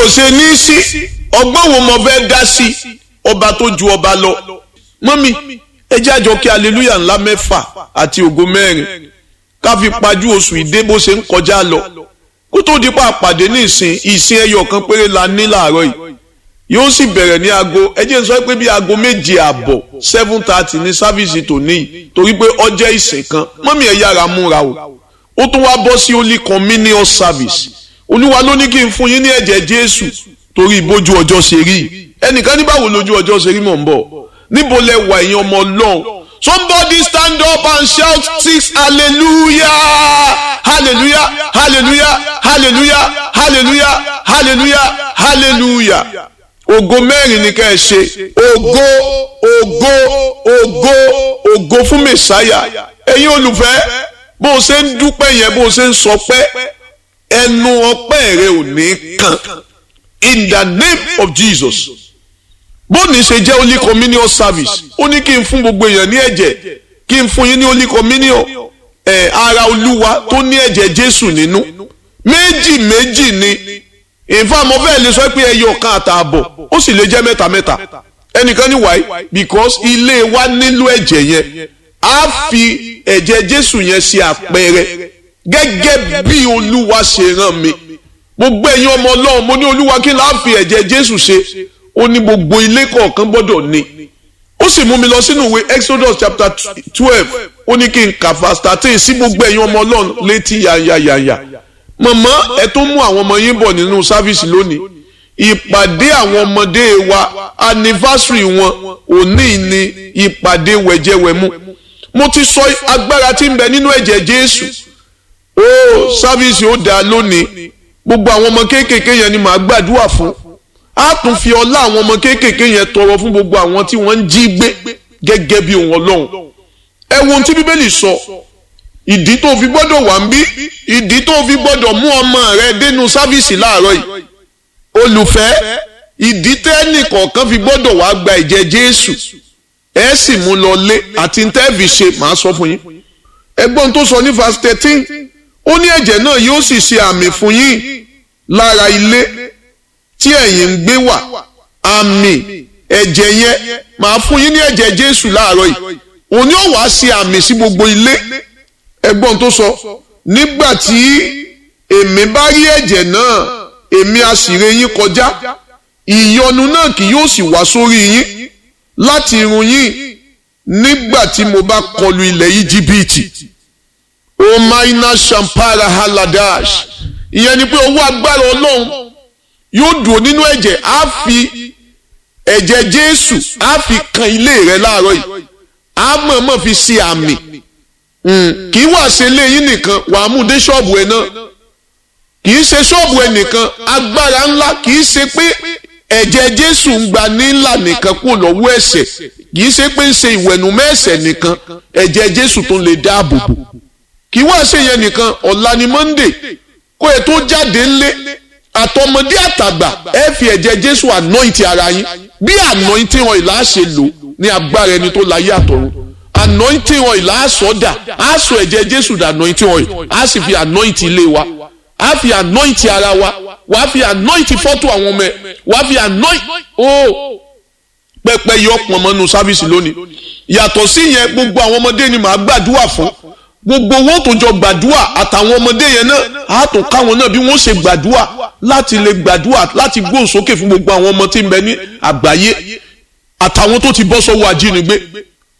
ṣe ní sí ọgbọ́n wo mo fẹ́ dá sí ọba tó ju ọba lọ mọ́mí ẹ jẹ́ àjọ kí aleluya ńlá mẹ́fà àti ògo mẹ́rin ká fi pajú oṣù ìdè bó ṣe ń kọjá lọ kó tó di pa àpàdé ní ìsìn ìsìn ẹyọ kan péré la ní láàárọ̀ yìí yóò sì bẹ̀rẹ̀ ní aago ẹ jẹ́ n sọ pé bí aago méje àbọ̀ seven thirty ní sáfíìsì tòní yìí torí pé ọjọ́ ìsìn kan mọ́mí ẹ̀ yára múra o ó tún wá bọ́ sí holy communion service olúwa ló ní kí n fún yín ní ẹ̀jẹ̀ jésù torí ìbójú ọjọ́ ṣe rí ẹnìkan ní báwo lójú ọjọ́ ṣe rí mọ̀ ń bọ̀ níbo lẹ wà ẹ̀yin ọmọ ọlọ́run somebody stand up and shout six hallelujah hallelujah hallelujah hallelujah hallelujah hallelujah hallelujah ògo mẹ́rin ni ká ẹ ṣe ògo ògo ògo ògo fún mẹ̀sáyà ẹ̀yin olùfẹ́ bó o ṣe ń dúpẹ́ yẹn bó o ṣe ń sọpẹ́ ẹnu ọpẹ́ rẹ ò ní kàn in the name of Jesus bóni ṣe jẹ́ holy communion service ó ní kí n fún gbogbo èèyàn ní ẹ̀jẹ̀ kí n fún yín ní holy communion ẹ̀ ara olúwa tó ní ẹ̀jẹ̀ Jésù nínú méjì méjì ni ìfá mo fẹ́ lè sọ pé ẹyọ kan àtààbọ̀ ó sì lè jẹ́ mẹ́ta mẹ́ta ẹnìkan ní wáyé because ilé wa nílò ẹ̀jẹ̀ yẹn á fi ẹ̀jẹ̀ Jésù yẹn ṣe àpẹẹrẹ gẹ́gẹ́ bí olúwa ṣe rán mi gbogbo ẹ̀yin ọmọ ọlọ́run mo ní olúwa kí n láà fi ẹ̀jẹ̀ Jésù ṣe ó ní gbogbo ilé kọ̀ọ̀kan gbọ́dọ̀ ní ó sì mú mi lọ sínú ìwé Exodus chapter twelve ó ní kí n kà verse thirteen sí gbogbo ẹ̀yin ọmọ ọlọ́run létí yanyanyanya mọ̀mọ́ ẹ tó mú àwọn ọmọ yín bọ̀ nínú sáfíìsì lónìí ìpàdé àwọn ọmọdé wa anniversary wọn òní ni ìpàdé wẹ̀jẹ̀wẹ̀mú mo ti sọ agbára tí ń bẹ nínú ẹ̀jẹ̀ Jésù ó sáfíìsì ó dáa lónìí gbogbo àwọn ọmọ kéékèèké yẹn ni màá gbàdúrà fún a tún fi ọlá àwọn ọmọ kéékèèké yẹn tọrọ fún gbogbo àwọn tí wọ́n ń jí gbé gẹ́gẹ́ bí òun Ọlọ́run ẹ wo ohun tí Bíbélì sọ ìdí tó fi gbọ́dọ̀ wà ń bí ìdí tó fi gbọ́dọ̀ mú ọmọ rẹ dénú sáfíìsì láàárọ̀ yìí olùfẹ́ ìdí tẹ́nì kọ̀ọ̀kan fi gbọ́dọ̀ wá gba ẹ̀jẹ̀ Jésù ẹ sì mú lọ lé àti tẹ́ẹ̀fì ṣe màá sọ fún yín ẹgbọ́n tó sọ ní verse thirteen ó ní ẹ̀jẹ̀ náà yóò sì ṣe àmì fún yín lára ilé tí ẹ̀yin ń gbé wà àmì ẹ̀jẹ̀ yẹn màá fún yín ní ẹ̀jẹ̀ Jésù láàárọ̀ yìí òní ò wá ṣe àmì sí gbogbo ilé ẹgbọ́n tó sọ nígbà tí èmi bá rí ẹ̀jẹ̀ náà èmi á sì ré yín kọjá ìyọnu náà kì yóò sì wá sórí yín láti irun yín nígbà tí mo bá kọlu ilẹ̀ Íjíbítì omaina shampara haladash ìyẹn ni pé owó agbára Ọlọ́run yóò dùn nínú ẹ̀jẹ̀ á fi ẹ̀jẹ̀ Jésù á fi kan ilé rẹ láàárọ̀ yìí á mọ̀ọ́mọ̀ fi ṣe àmì kì í wá ṣe léyìn nìkan wàá mú dé ṣọ́ọ̀bù ẹ̀ náà kì í ṣe ṣọ́ọ̀bù ẹ̀ nìkan agbára ńlá kì í ṣe pé ẹ̀jẹ̀ Jésù ń gba ní ńlá nìkan kúrò lọ́wọ́ ẹ̀ṣẹ̀ kì í ṣe pé ń ṣe ìwẹ̀nùmọ́ ẹ̀ṣẹ̀ nìkan ẹ̀jẹ̀ Jésù tó lè dáàbò bò kì í wá ṣe yẹn nìkan ọ̀la ni Monday kó ẹ tó jáde ńlé àtọmọdé àtàgbà ẹ fi ẹ̀jẹ̀ Jésù anoint ara yín bí anointing oil á ṣe lò ní agbára ẹni tó láyé àtọ̀run anointing oil á sọ dà á sọ ẹ̀jẹ̀ Jésù dà anointing oil á sì fi anoint ilé wa á fi anoint ara wa wàá fi anoint fọ́tò àwọn ọmọ ẹ wàá fi anoint oh pẹpẹ yọ pọnmọnú sáfíìsì lónìí yàtọ̀ sí yẹn gbogbo àwọn ọmọdé ni màá gbàdúrà fún gbogbo owó tó jọ gbàdúrà àtàwọn ọmọdé yẹn náà á tún káwọn náà bí wọ́n ṣe gbàdúrà láti lè gbàdúrà láti gbóhùn sókè fún gbogbo àwọn ọmọ tí ń bẹ ní àgbáyé àtàwọn tó ti bọ́ sọ́wọ́ ajínigbé